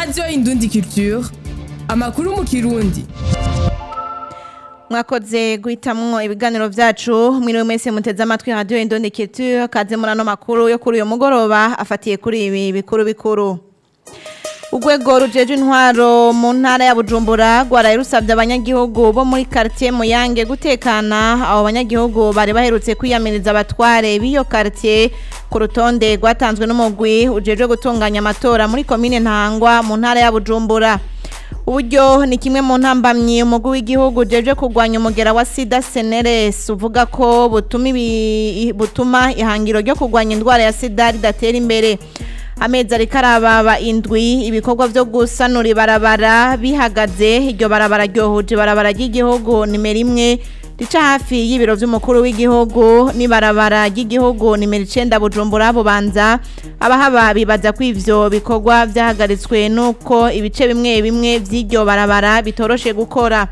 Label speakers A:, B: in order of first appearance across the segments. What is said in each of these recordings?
A: radiyo indundi culture amakuru mu kirundi
B: mwakoze guhitamwo ibiganiro vyacu mwiriwe mwese muteze amatwi radio Indonde Culture kaze muri ano makuru yo kuri uyu mugoroba afatiye kuri ibi bikuru bikuru Urwego rujeje intwaro mu ntara ya Bujumbura rwaraye rusabye abanyagihugu bo muri quartier Muyange gutekana abo banyagihugu bari baherutse kwiyamiriza abatware b'iyo quartier ku rutonde rwatanzwe n'umugwi ujejwe gutunganya amatora muri komine Ntangwa mu ntara ya Bujumbura uburyo ni kimwe mu ntambamyi umugwi w'igihugu jeje kurwanya umugera wa sida seneres uvuga ko butuma ibi- butuma ihangiro ryo kurwanya indwara ya sida ridatera imbere amezi ariko arababa indwi ibikorwa vyo gusanura ibarabara bihagaze iryo barabara ryohuje ibarabara ry'igihugu nimero imwe rica hafi y'ibiro vy'umukuru w'igihugu n'ibarabara ry'igihugu nimero icenda bujumbura bubanza abahaba bibaza ko ivyo bikorwa vyahagaritswe nuko ibice bimwe bimwe vy'iryo barabara bitoroshe gukora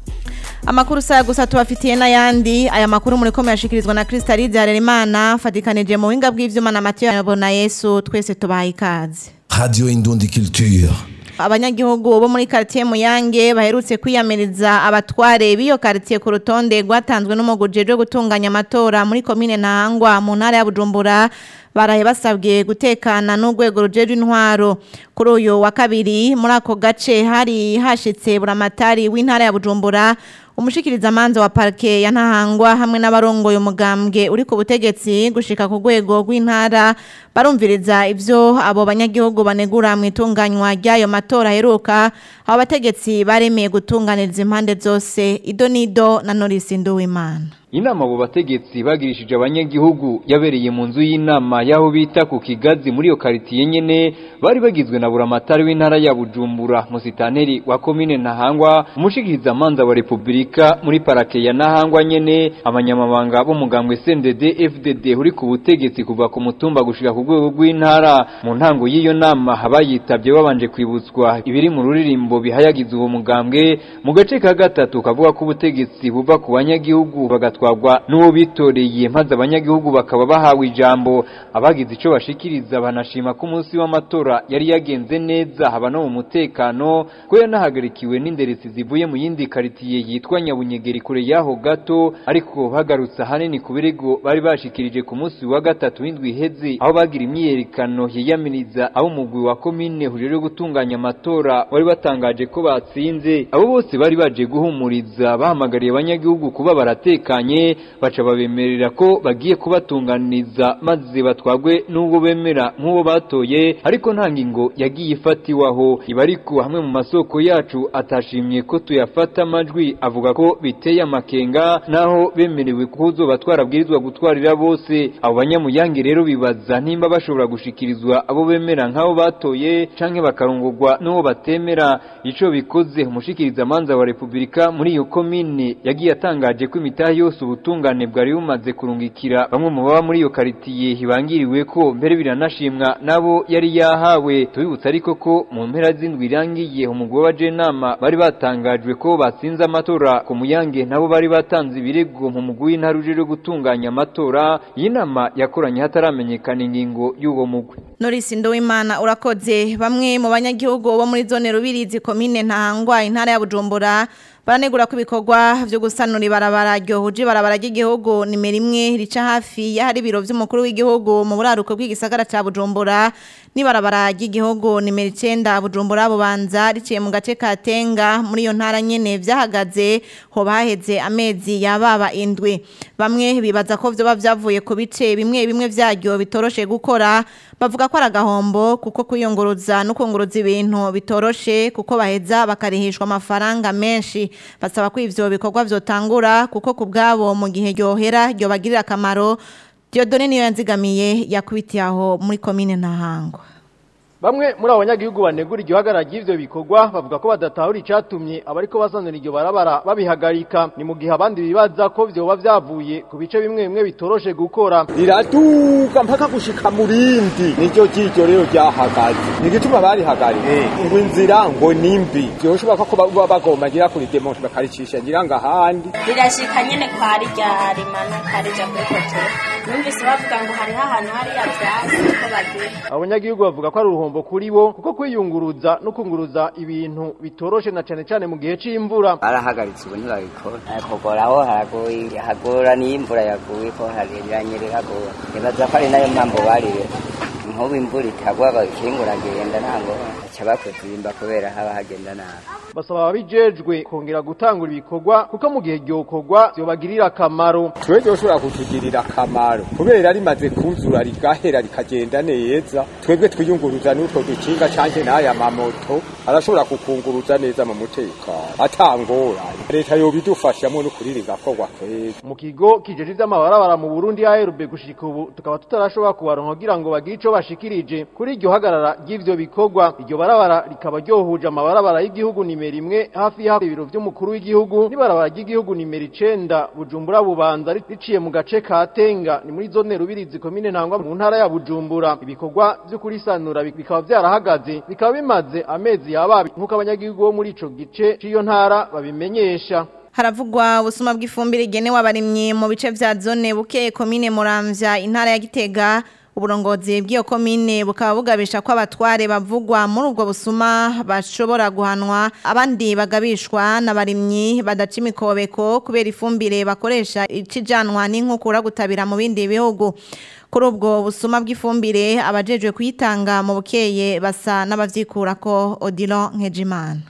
B: amakuru saya gusa tubafitiye n'ayandi aya makuru muriko muyashikirizwa na Kristalize Harerimana fatikanije mu buhinga bw'ivyuma na Mathieu Yabona Yesu twese tubahaye ikaze
C: Radio Indundi Culture.
B: abanyagihugu bo muri quartier Muyange baherutse kwiyamiriza abatware b'iyo quartier ku rutonde rwatanzwe n'umuguje rwo gutunganya amatora muri komine Ntahangwa mu ntara ya Bujumbura baraye basabwe gutekana n'urwego rujejwe intwaro kuri uyu wa kabiri muri ako gace hari hashitse buramatari w'intara ya Bujumbura umushikiriza manza wa parke ya Ntahangwa hamwe n'abarongoye umugambwe uri ku butegetsi gushika ku rwego rw'intara barumviriza ivyo abo banyagihugu banegura mu itunganywa ry'ayo matora aheruka abo bategetsi baremeye gutunganiriza impande zose ido nido na Norisi Nduwimana
D: Inama abo bategetsi bagirishije abanyagihugu yabereye mu nzu y'inama y'aho bita ku Kigazi muri iyo karitiye nyene bari bagizwe na buramatari w'intara ya Bujumbura musitaneri wa komine Ntahangwa umushikiriza manza wa Republika muri parake ya Ntahangwa nyene abanyamabanga b'umugambwe CNDD FDD uri ku butegetsi kuva ku mutumba gushika ku rwego rw'intara mu ntango y'iyo nama abayitabye babanje kwibutswa ibiri mu ruririmbo bihayagiza uwo mugambwe mu gace ka gatatu kavuga ko ubutegetsi buva ku banyagihugu bagatwarwa n'uwo bitoreye maze abanyagihugu bakaba bahawe ijambo abagize ico bashikiriza banashima ko umunsi w'amatora yari yagenze neza haba no mu mutekano ko yanahagarikiwe n'inderesi zivuye mu yindi karitiye yitwa Nyabunyegeri kure yaho gato ariko bagarutse ahanini ku birego bari bashikirije ku munsi wa gatatu w'indwi iheze aho bagira imyiyerekano yiyamiriza abo umugwi wa komine hujejwe gutunganya amatora wari batangaje ko batsinze abo bose bari baje guhumuriza bahamagariye abanyagihugu kuba baratekanye baca babemerera ko bagiye kubatunganiza maze batwagwe n'ubwo bemera nk'uwo batoye ariko nta ngingo yagiye ifatiwaho iba ariko hamwe mu masoko yacu atashimye ko tuyafata amajwi avuga ko biteye amakenga naho bemerewe ko uzoba twarabwirizwa gutwarira bose abo banyamuyange rero bibaza nimba bashobora gushikirizwa abo bemera nk'abo batoye canke bakarongorwa n'uwo batemera ico bikoze umushikiriza manza wa Republika muri iyo komine yagiye atangaje ko imitahe yose ubutungane bwari bumaze kurungikira bamwe mu baba muri iyo karitiye hibangiriwe ko mbere biranashimwa nabo yari yahawe tubibutsa ariko ko mu mpera z'indwi irangiye umugwi w'abajenama bari batangajwe ko batsinze amatora ku muyange nabo bari batanze ibirego mu mugwi w'intara ujejwe gutunganya amatora iyi nama yakoranye hataramenyekana ingingo y'uwo mugwi
B: Norisi Nduwimana urakoze bamwe mu banyagihugu bo muri zone Rubirizi komine Ntahangwa intara ya Bujumbura baranegura ko ibikorwa vyo gusanura ibarabara ryohuje ibarabara ry'igihugu nimero imwe rica hafi y'ahari ibiro vy'umukuru w'igihugu mu buraruko bw'igisagara ca Bujumbura n'ibarabara ry'igihugu nimero icenda Bujumbura bubanza riciye mu gace ka Tenga muri iyo ntara nyene vyahagaze hoba haheze amezi yababa indwi bamwe bibaza ko vyoba vyavuye ku bice bimwe bimwe vyaryo bitoroshe gukora bavuga ko ari agahombo kuko kwiyunguruza no kunguruza ibintu bitoroshe kuko baheza bakarihishwa amafaranga menshi basaba ko ivyo bikorwa vyotangura kuko ku bwabo mu gihe ryohera ryobagirira akamaro Diodone niyo yanzigamiye yakubitiye aho muri komine Ntahangwa
E: Bamwe muri abo banyagihugu banegura iryo hagarara ry'ivyo bikorwa bavuga ko badatahura icatumye abariko basanura iryo barabara babihagarika ni mu gihe abandi bibaza ko vyoba vyavuye ku bice bimwe bimwe bitoroshe gukora
F: riraduga mpaka gushika murindi niryo ryiryo rero ryahagaze ni igituma barihagaritse ngo inzira ngo nimbi vyoshobora ko baba bagomba ngira kuri demonte bakaricisha ngira ngo ahandi
G: rirashika nyene kwa rya rimanuka rija kuri hoteli numvise bavuga ngo hariho ahantu hariya vyasi ko bagira
E: abanyagihugu bavuga ko ari uruhombo uruhombo kuri bo kuko kwiyunguruza no kunguruza ibintu bitoroshe na cane cane mu gihe c'imvura
H: barahagaritse ubu ntibabikora kugoraho haragoye hagora niyo imvura yaguye ko haranyerera hagora nibaza ko ari nayo mpamvu barire nk'ubu imvura itagwa bakingura agenda ntango baca bakuzimba kubera haba hagenda nabi
E: basaba ababijejwe kongera gutangura ibikorwa kuko mu gihe ryokorwa vyobagirira akamaro
F: twe ryoshobora kutugirira akamaro kubera rimaze kuzura rigahera rikagenda neza twebwe twiyunguruza n'utwo dukinga canke n'aya mamoto arashobora kukunguruza neza mu mutekano atangorane leta yobidufashamwo n'ukuri rigakorwa kweza
E: mu kigo kijeje ivy'amabarabara mu Burundi ARB gushika ubu tukaba tutarashobora kubaronka kugira ngo bagire ico bashikirije kuri iryo hagarara ry'ivyo bikorwa iryo barabara rikaba ryohuje amabarabara y'igihugu nimero imwe hafi y'aho ibiro vy'umukuru w'igihugu n'ibarabara ry'igihugu nimero icenda Bujumbura Bubanza riciye mu gace ka Tenga ni muri zone Rubirizi komine Ntangwa mu ntara ya Bujumbura ibikorwa vyo kurisanura bikaba vyarahagaze bikaba bimaze amezi yababi nk'uko abanyagihugu bo muri ico gice c'iyo ntara babimenyesha
B: haravugwa ubusuma bw'ifumbire igenewe abarimyi mu bice vya zone buke komine Muramvya intara ya Gitega uburongozi bw'iyo komine bukaba bugabisha ko abatware bavugwa muri ubwo busuma bashobora guhanwa abandi bagabishwa n'abarimyi badaca imikobeko kubera ifumbire bakoresha ikijanwa n'inkukura gutabira mu bindi bihugu kuri ubwo busuma bw'ifumbire abajejwe kuyitanga mu bukeye basa n'abavyikura ko Odilon Nkejimana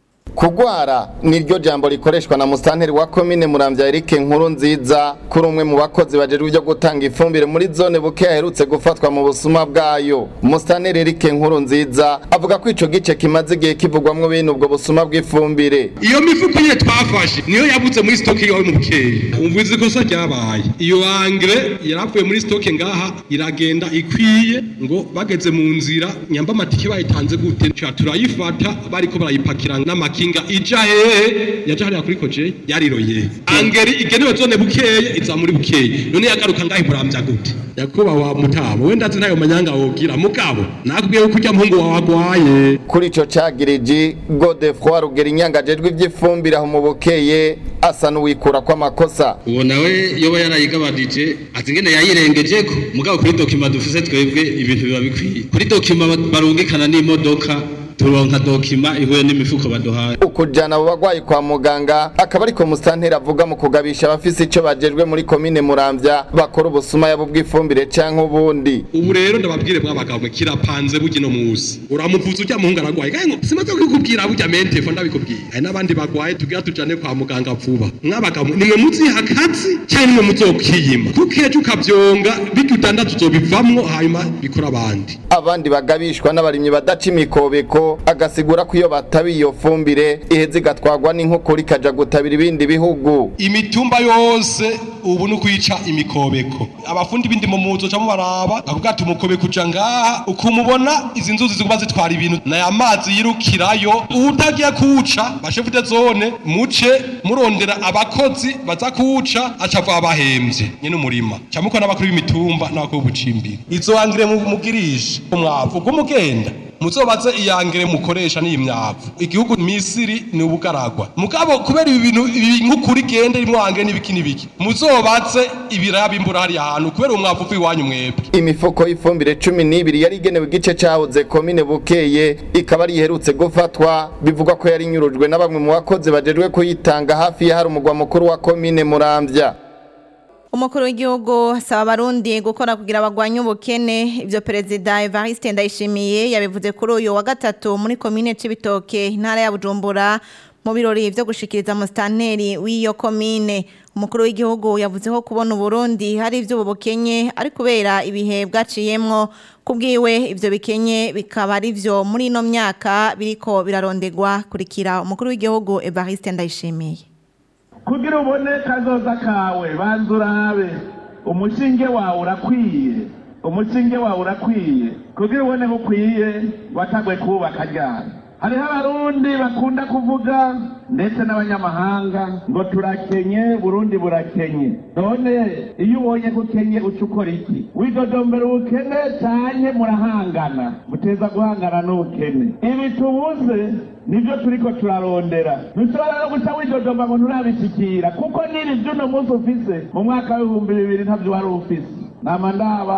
I: Kugwara niryo jambo rikoreshwa na mustanteri wa komine Muramvya Eric Nkuru nziza kuri umwe mu bakozi bajejwe byo gutanga ifumbire muri zone buke yaherutse gufatwa mu busuma bwayo. Mustanteri Eric Nkuru nziza avuga ko ico gice kimaze igihe kivugwamwo bene ubwo busuma bw'ifumbire.
J: Iyo mifuko nyine twafashe niyo yabuze muri stock yawe mu bukeye. Umvuze ikosa ryabaye. Iyo angre yaravuye muri stock ngaha iragenda ikwiye ngo bageze mu nzira nyamba amatike bayitanze gute turayifata bariko barayipakira n'amaki kinga ija hehe yaja hariya kuri koje yariroye angeri igenewe zone bukeye iza muri bukeye none yagaruka ngahe muramvya gute yakuba wa mutabo wenda azi ntayo manyanga wogira mugabo nakubwiye ko urya muhungu wawe agwaye
I: kuri ico cagiriji Godefroid rugera inyangajejwe ivy'ifumbire aho mu bukeye asa n'uwikura kw'amakosa
J: uwo nawe yoba yarayigabanije ati ngene yayirengejeko mugabo kuri dokima dufise twebwe ibintu biba bikwiye kuri dokima barungikana n'imodoka turonka dokima ihuye n'imifuko baduhaye
I: ukujana abo bagwayi kwa muganga akaba ariko mustanteri avuga mu kugabisha abafise ico bajejwe muri komine Muramvya bakora ubusuma yabo bw'ifumbire canke ubundi
J: ubu rero ndababwire mwabagabo kirapanze bugino musi uramuvuza urya muhungu aragwaye kandi simaze kukubwira burya mentefo ndabikubwira hari n'abandi bagwaye tugira tujane kwa muganga vuba mwabagabo nimwe muziha akazi cyangwa nimwe muzokiyima kuko ejo ukavyonga bityo utandatu uzobivamwo hanyuma bikora abandi
I: abandi bagabishwa n'abarimyi badaca imikobeko agasigura ko iyo batabiye iyo fumbire iheze igatwagwa n'inkukura ikaja gutabira ibindi bihugu
J: imitumba yose ubu ni ukwica imikobeko abafundi bindi mu muzo cyangwa baraba akavuga ati umukobeko uja ngaha ukumubona izi nzuzi ziguba zitwara ibintu naya mazi yirukirayo utagiye kuwuca bashefu de zone muce murondera abakozi baza kuwuca acavuga abahemvye nyene umurima cyangwa n'abakuru b'imitumba n'abakuru b'ubucimbiri izo angire mugirisha umwavu bw'umugenda muzobaze iyangere mukoresha n'iyi myavu igihugu misiri ni ubugaragwa mugabo kubera ibi bintu ibi nk'ukuri gende rimwe angere n'ibiki n'ibiki muzobaze ibiraya bimbura hariya hantu kubera umwavu uva iwanyu mwebwe
I: imifuko y'ifumbire cumi n'ibiri yari igenewe igice cahoze komine bukeye ikaba ari iherutse gufatwa bivugwa ko yari inyurujwe na bamwe mu bakozi bajejwe kuyitanga hafi y'ahari umugwa mukuru wa komine muramvya
B: umukuru w'igihugu asaba abarundi gukora kugira abagwanye ubukene ibyo perezida Evariste Ndayishimiye yabivuze kuri uyu wa gatatu muri komine Cibitoke intara ya Bujumbura mu birori byo gushikiriza musitanteri w'iyo komine umukuru w'igihugu yavuze ko kubona uburundi hari iby'ubu bukenye ari kubera ibihe bwaciyemwo kubwiwe ibyo bikenye bikaba ari byo muri ino myaka biriko birarondegwa kurikira umukuru w'igihugu Evariste Ndayishimiye
K: kugira ubone kazoza kawe banza urabe umushinge wawe urakwiye umushinge wawe urakwiye kugira ubone ko ukwiye watagwe kubaka ryari hariho abarundi bakunda kuvuga ndetse n'abanyamahanga ngo turakenye burundi burakenye none iyo ubonye ko ukenye uca ukora iki widodombera ubukene cyane murahangana muteza guhangana n'ubukene ibi tubuze nibyo turiko turarondera ntushobora no guca widodomba ngo nturabishikira kuko niri by'uno munsi ufise mu mwaka w'ibihumbi bibiri ntabyo wari ufise nama ndaba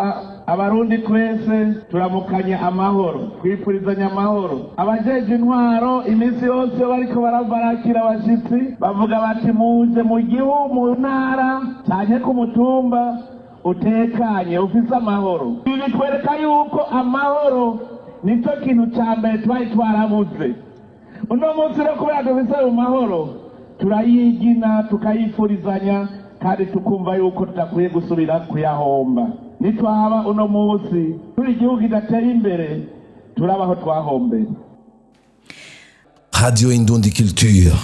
K: abarundi twese turamukanye amahoro twifurizanya amahoro abajeje intwaro iminsi yose bariko barabarakira abashitsi bavuga bati muje mu gihugu mu ntara canke ku mutumba utekanye ufise amahoro ibi bitwereka yuko amahoro nicyo kintu ca mbere twari twarabuze uno munsi rero kubera dufise ayo mahoro turayigina tukayifurizanya kandi tukumva yuko tudakwiye gusubira kuyahomba nitwaba uno munsi turi igihugu kidateye imbere turabaho twahombeye
C: Radio Indundi Culture.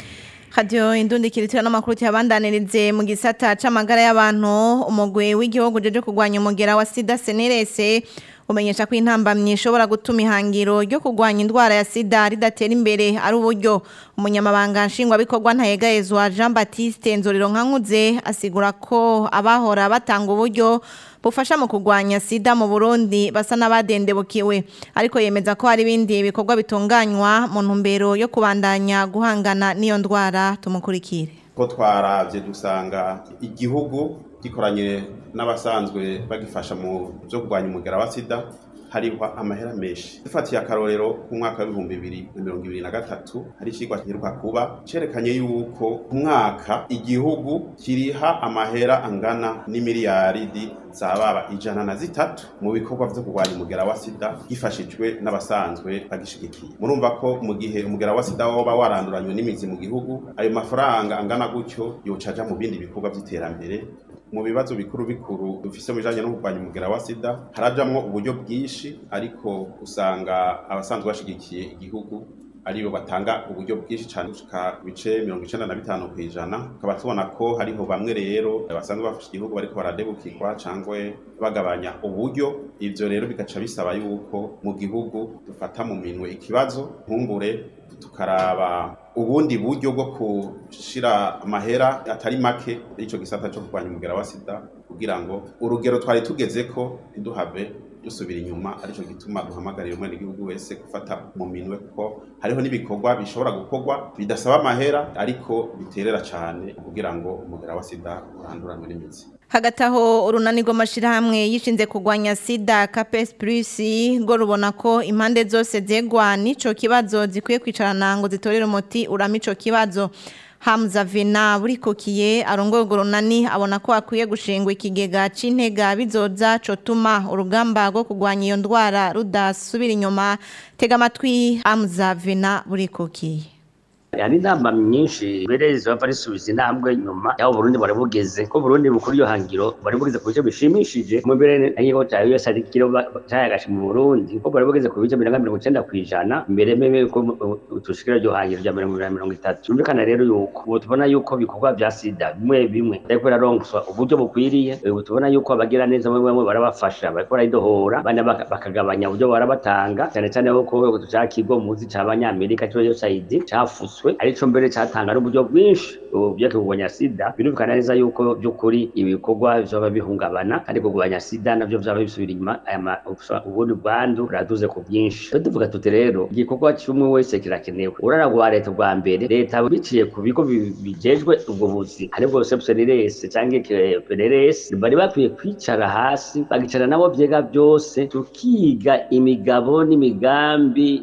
B: Radio Indundi kiritira n'amakuru cyabandanirize mu gisata c'amagara y'abantu umugwi w'igihugu jeje kugwanya umugera wa sida senerese umenyesha ko intambamyi ishobora gutuma ihangiro ryo kugwanya indwara ya sida ridatera imbere ari uburyo umunyamabanga nshingwabikorwa ntayegayezwa Jean Baptiste Nzoriro Nkankuze asigura ko abahora batanga uburyo bufasha mu kugwanya sida mu Burundi basa n'abadendebukiwe ariko yemeza ko hari ibindi bikorwa bitunganywa mu ntumbero yo kubandanya guhangana n'iyo ndwara tumukurikire
L: ko twaravye dusanga igihugu gikoranye n'abasanzwe bagifasha mu byo kurwanya umugera wa sida hariho amahera menshi dufatiye akarorero ku mwaka w'ibihumbi bibiri na mirongo ibiri na gatatu hari ikigwa giheruka kuba cerekanye yuko ku mwaka igihugu kiriha amahera angana n'imiliyaridi zababa ijana na zitatu mu bikorwa vyo kurwanya umugera wa sida gifashijwe n'abasanzwe bagishigikiye murumva ko mu gihe umugera wa sida woba waranduranywe n'imizi mu gihugu ayo mafaranga angana gutyo yoca aja mu bindi bikorwa vy'iterambere mu bibazo bikuru bikuru dufise mu bijanye no kurwanya umugera wa sida harajamwo uburyo bwinshi ariko usanga abasanzwe bashigikiye igihugu aribo batanga uburyo bwinshi cyane gushika bice mirongo icenda na bitanu kw'ijana tukaba tubona ko hariho bamwe rero basanzwe bafasha igihugu bariko baradebukirwa cangwe bagabanya uburyo ivyo rero bigaca bisaba yuko mu gihugu dufata mu minwe ikibazo nkumbure tukaraba ubundi buryo bwo gushira amahera atari make ico gisata cyo kurwanya umugera wa sida kugira ngo urugero twari tugeze ko ntiduhave dusubira inyuma arico gituma duhamagarira umwene igihugu wese gufata mu minwe kuko hariho n'ibikorwa bishobora gukorwa bidasaba amahera ariko biterera cane kugira ngo umugera wa sida uranduranwe n'imizi
B: hagati aho urunani rw'amashyirahamwe yishinze kurwanya sida kapesi purisi ngo rubona ko impande zose zegwa n'icyo kibazo zikwiye kwicarana ngo zitorere umuti urama icyo kibazo Hamza Vena burikukiye arongoye urwo runani abona ko akwiye gushingwa ikigega c'intega bizoza cotuma urugamba rwo kurwanya iyo ndwara rudasubira inyuma tega amatwi Hamza Vena burikukiye
M: hari inama nyinshi mbere zibava risubiza intambwe nyuma yaho Burundi bari bugeze ko Burundi bukuru iyo hangiro bari bugeze ku bice bishimishije mu mbere aho cyayo yose ari kiro cyayagashe mu Burundi ko bari bugeze ku bice mirongo icenda kw'ijana mbere meme ko tushikira ryo hangiro rya mirongo itatu byumvikana rero yuko ubu tubona yuko ibikorwa vya sida bimwe bimwe ariko biraronswa uburyo bukwiriye ubu tubona yuko abagira neza bamwe bamwe barabafasha bariko barayidohora abandi bakagabanya uburyo barabatanga cyane cyane ko cya kigo muzi c'abanyamerika cyo USAID cafuswe arico mbere catanga n'uburyo bwinshi byo kurwanya sida birumvikana neza yuko by'ukuri ibikorwa vyoba bihungabana kandi kurwanya sida navyo vyaba bisubira inyuma ubundi bwandu buraduze ku bwinshi rero tuvuga tuti rero igikorwa kimwe wese kirakenewe urara rwa leta bwa mbere leta biciye ku bigo bijejwe ubwo buzi aribwo sepsenires canke pereres bari bakwiye kwicara hasi bagicara nabo vyega byose tukiga imigabo n'imigambi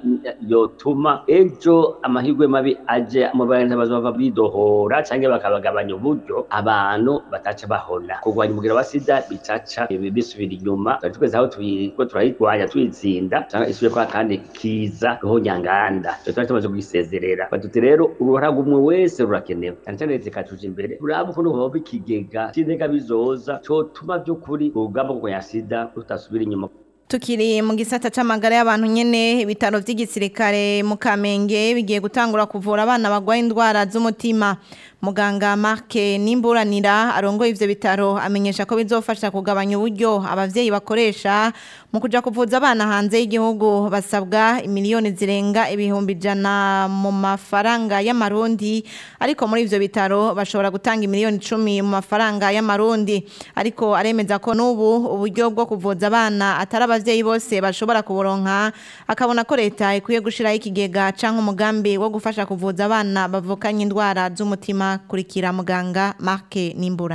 M: yotuma ejo amahirwe mabi aje mu bantu bazova bidohora canke bakabagabanya uburyo abantu bataca bahona kurwanya umugero wa sida bicaca bisubira inyuma tugeze aho turiko turayirwanya tuyitsinda cyangwa isubire kwa kandi kiza roho nyanganda twe twari tumaze kugisezerera batuti rero uruhara umwe wese rurakenewe cyane cyane leta ikatuja imbere uraba ukuntu hoba ikigega c'intega bizoza cotuma vy'ukuri urugamba kurwanya sida rutasubira inyuma
B: Tukiri mu gisata c'amagara y'abantu nyene ibitaro vy'igisirikare mu Kamenge bigiye gutangura kuvura abana bagwaye indwara z'umutima muganga Mark Nimburanira arongoye ivyo bitaro amenyesha ko bizofasha kugabanya uburyo abavyeyi bakoresha mu kuja kuvuza abana hanze y'igihugu basabwa imiliyoni zirenga ibihumbi jana mu mafaranga y'amarundi ariko muri ivyo bitaro bashobora gutanga imiliyoni 10 mu mafaranga y'amarundi ariko aremeza ko n'ubu uburyo bwo kuvuza abana atari abavyeyi bose bashobora kuburonka akabona ko leta ikwiye gushiraho ikigega canke umugambi wo gufasha kuvuza abana bavukanye indwara z'umutima kurikira muganga Mark Nimburanira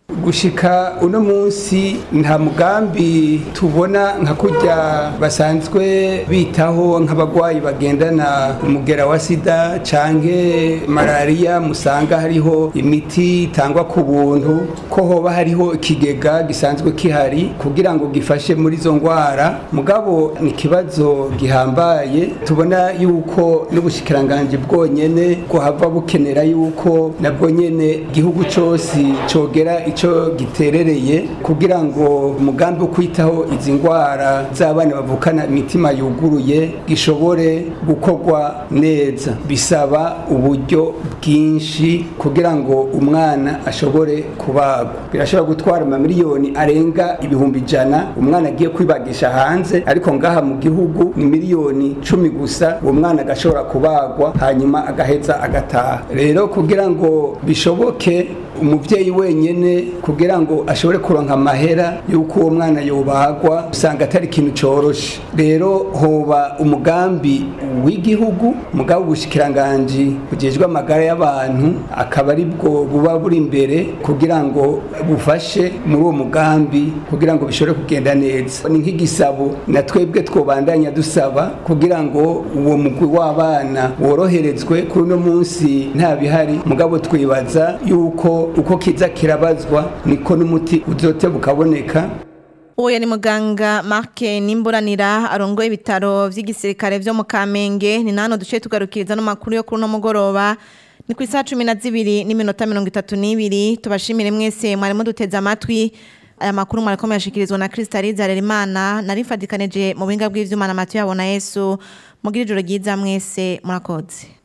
N: gushika uno munsi nta mugambi tubona nka kurya basanzwe bitaho nk'abagwayi bagendana umugera wa sida canke malariya musanga hariho imiti itangwa ku buntu ko hoba hariho ikigega gisanzwe kihari kugira ngo gifashe muri izo ngwara mugabo ni ikibazo gihambaye tubona yuko n'ubushikiranganji bwonyene ko hava bukenera yuko nabwo nyene igihugu cose cogera ico giterereye kugira ngo umugambi wo kwitaho izi ngwara z'abana bavukana imitima yuguruye gishobore gukorwa neza bisaba uburyo bwinshi kugira ngo umwana ashobore kubagwa birashobora gutwara amamiliyoni arenga ibihumbi ijana umwana agiye kwibagisha hanze ariko ngaha mu gihugu ni miliyoni cumi gusa uwo mwana agashobora kubagwa hanyuma agaheza agataha rero kugira ngo bishoboke umubyeyi wenyine kugira ngo ashobore kuronka amahera y'uko uwo mwana yobagwa usanga atari ikintu cyoroshe rero hoba umugambi w'igihugu mugabo ubushikiranganji bugejwe amagara y'abantu akaba ari bwo buba buri imbere kugira ngo bufashe muri uwo mugambi kugira ngo bishobore kugenda neza ni nk'igisabo na twebwe twobandanya dusaba kugira ngo uwo mugwi w'abana woroherezwe kuri uno munsi nta bihari mugabo twibaza yuko uko kiza kirabazwa niko n'umuti uzote bukaboneka
B: uwo yari muganga Mark Nimburanira arongoye ibitaro vy'igisirikare vyo mu Kamenge ni nano duce tugarukiriza no makuru yo kuri no mugoroba ni ku isaha 12 n'iminota 32 tubashimire mwese mwari muduteze amatwi aya makuru mwarakomeye ashikirizwa na Kristaliza Harerimana narifadikanije mu buhinga bw'ivyuma na Matiyo yabona Yesu mugira ijoro ryiza mwese murakoze